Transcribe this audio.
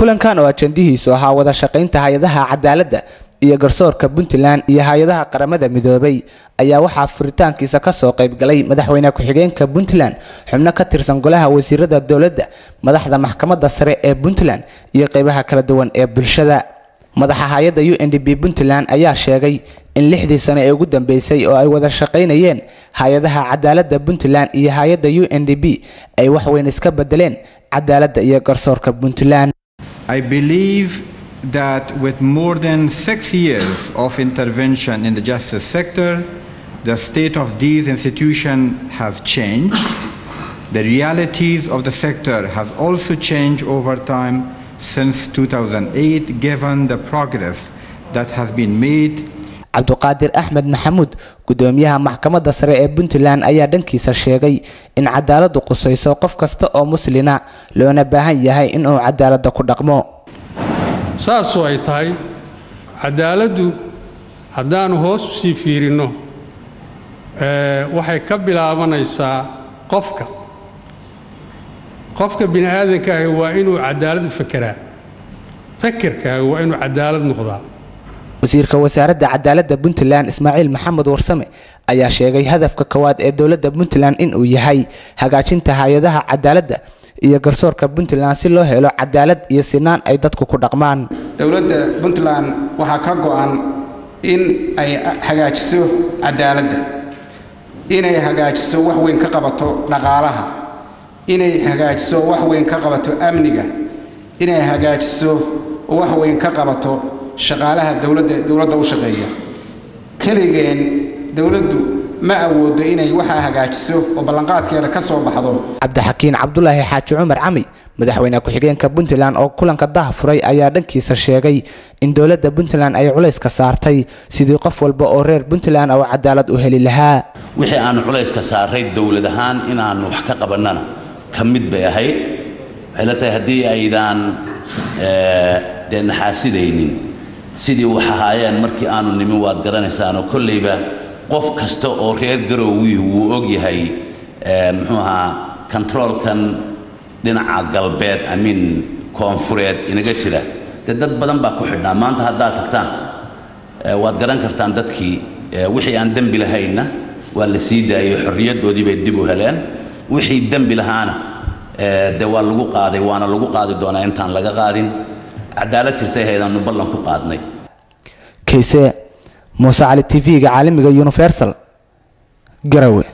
kulankan oo ajandihiisu ahaa wada shaqaynta hay-adaha cadaaladda iyo garsoorka puntland iyo hay-adaha qaramada midoobay ayaa waxaa furitaankiisa kasoo qaybgalay madaxweyne ku-xigeenka puntland xubno ka tirsan golaha wasiirada dowladda madaxda maxkamadda sare ee puntland iyo qeybaha kala duwan ee bulshada madaxa hay-adda u n d b puntland ayaa sheegay in lixdii sano ee ugu dambeysay oo ay wada shaqaynayeen hay-adaha cadaaladda puntland iyo hay-adda u n d b ay waxweyn iska bedeleen cadaaladda iyo garsoorka puntland I believe that with more than six years of intervention in the justice sector, the state of these institutions has changed. The realities of the sector has also changed over time since 2008, given the progress that has been made cabduqaadir axmed maxamuud gudoomiyaha maxkamadda sare ee puntland ayaa dhankiisa sheegay in cadaaladdu qusayso qof kasta oo muslina loona baahan yahay inuu cadaaladda ku dhaqmo saasoo ay tahay cadaaladdu haddaannu hoos u sii fiirinno waxay ka bilaabanaysaa qofka qofka bini aadankaahi waa inuu cadaalad u fekeraa fekerkaahi waa inuu cadaalad noqdaa wasiirka wasaaradda cadaaladda puntland ismaaciil maxamed warsame ayaa sheegay hadafka kowaad ee dowladda puntland inuu yahay hagaajinta hay-adaha cadaaladda iyo garsoorka puntland si loo helo cadaalad iyo sinaan ay dadku ku dhaqmaan dowladda puntland waxaa ka go-an in ay hagaajiso cadaaladda inay hagaajiso wax weyn ka qabato dhaqaalaha inay hagaajiso wax weyn ka qabato amniga inay hagaajiso wax weyn ka qabato shaqaalaha dowladda dowladda u shaqeeya keligeen dowladdu ma awoodo inay waxaa hagaajiso oo ballanqaadkeeda ka soo baxdo cabdixakiin cabdulaahi xaaji cumar cami madaxweyne ku-xigeenka puntland oo kulanka daha furay ayaa dhankiisa sheegay in dowladda puntland ay culayska saartay sidii qof walba oo reer puntland oo cadaalad u heli lahaa wixii aanu culayska saaray dowlad ahaan inaannu wax ka qabannana ka mid bay ahayd waxay la tahay haddii aydaan dee naxaasidaynin sidii wax ahaayeen markii aanu nimin waad garanaysaanoo kollayba qof kasta oo reer garowgii wuu og yahay muxuu ahaa kontaroolkan dhinaca galbeed amiin koonfureed inaga jira dee dad badan baa ku xidhnaa maanta haddaad tagtaan waad garan kartaan dadkii wixii aan dembi lahaynna waa la sii daayey xorriyaddoodii bay dib u heleen wixii dembi lahaana dee waa lagu qaaday waana lagu qaadi doonaa intaan laga qaadin cadaalad jirtay haydaannu ballan ku qaadnay kayse muuse cali t v-ga caalamiga universal garawe